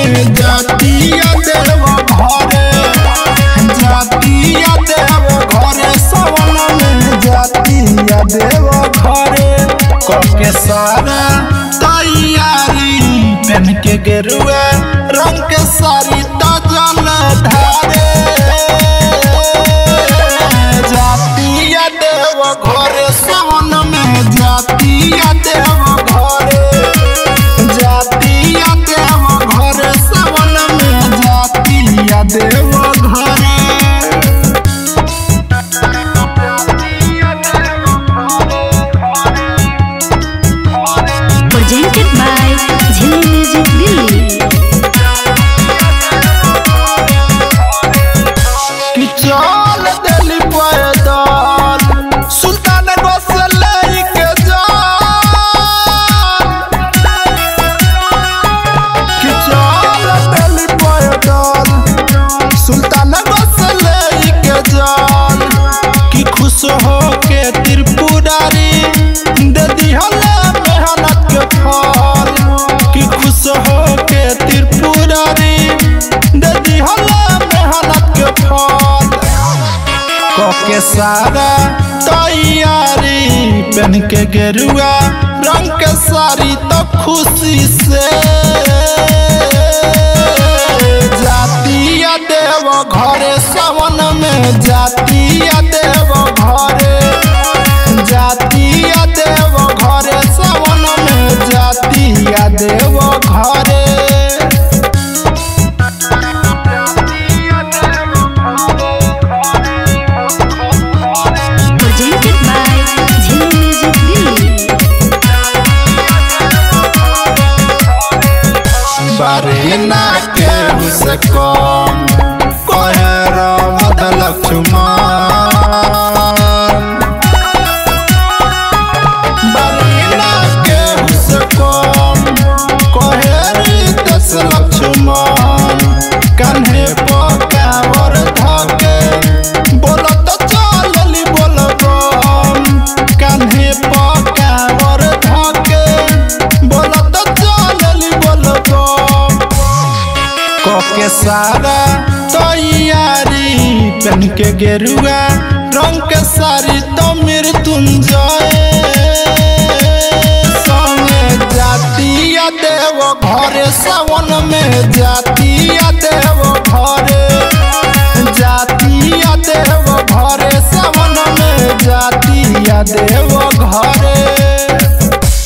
में जातिया देव घरे जातिया देव घरे सावन में जातिया देव घरे कके सारा तैयारी पेन के गेरुआ रंग के सारी तो जल ढारे जातिया देव घरे सावन में जातिया देव घरे जातिया देव घरे सावन में जातिया देव घरे presented by Zilli Music Delhi. कि चल दिली पैदल सुल्तान से लेके जान कि चल दिली पैदल सुल्तान से लेके जान कि खुश हो के त्रिपुरारी दे दिहले मेहनत के फल कि खुश हो के त्रिपुरारी दे दिहले मेहनत के फल के सारा तैयारी पहन के गेरुआ रंग के साड़ी तो खुशी से जातिया देव घरे सावन में जातिया देव घरे जातिया देव घरे सावन में जातिया देव घरे Presented by Zilli Music Delhi. बारीना के से कम कहे रामद लक्ष्मण बारीना के से कम कहे रितस लक्ष्मण कन्हे पकावर धके बोलत चलली बोलबम कन्हे पकावर धके बोलत चलली बोलबम के सारा तैयारी पहन के गेरुआ रंग के साड़ी तो मृत्युंजय संगे जातिया देव घरे सावन में जातिया देव घरे जातिया देव घरे सावन में जातिया देव घरे